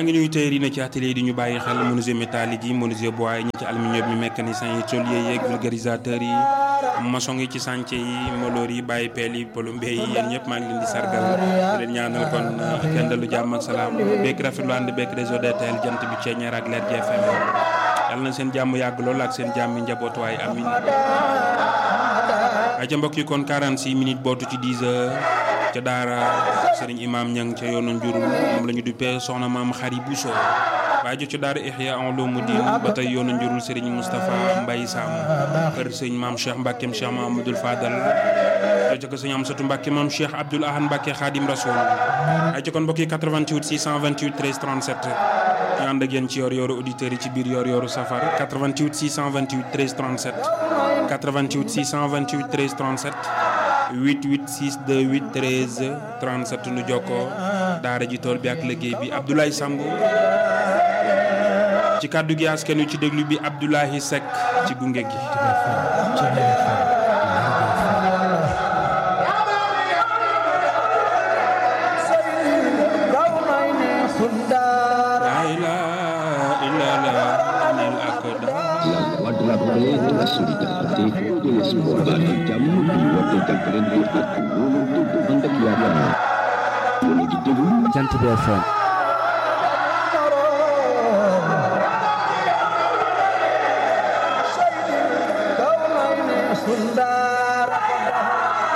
ngi nuyu tey yi ne ci atelier di ñu bàyyi xel menuisier métallique yi menuisier bois yi ñi ci aluminium yi mécanicien yi tôlier yeeg vulgarisateur yi maçon yi ci chantier yi moloor yi bàyyi peel yi plombier yi yéen ñëpp maa ngi leen di sargal di leen ñaanal kon kenn dalu jàmm ak salaam bekk rafetlu ànd bekk réseau DTL jant bi ceeñeer ak leer GFM yàlla na seen jàmm yàgg lool ak seen jàmm njaboot waaye amin ay ca mbokk yi kon 46 minutes bootu ci 10 heures ca daara sëriñ imam ñang ca yoonu njurul moom la ñu duppee soxna maam xari Bousso waaye jo ca daara ihya ulumuddin ba tey yoonu njurul sëriñ Moustapha Mbaye Sam kër sëñ maam Cheikh Mbackeem Cheikh Mahamadul Fadal jo ca ko sëñ Amsatu Mbacke maam Cheikh Abdoul Ahad Mbacke Khadim Rasoul ay ca kon mbokk yi 88 628 13 37 ñu ànd ak yéen ci yor yooru auditeurs yi ci biir yor yooru safar 88 628 13 37 88 628 13 37 88 628 13 37 nu jokkoo daara ji tool bi ak liggéey bi Abdoulaye Samb ci kàddu gi askan wi ci déglu bi Abdoulaye Seck ci gunge gi. la paix, de la solidarité, de l'espoir. baatu jàmm di woote jàppalante ak wóolu dëgg ànd ak yaakaar. yéen a ngi déglu Jant bi FM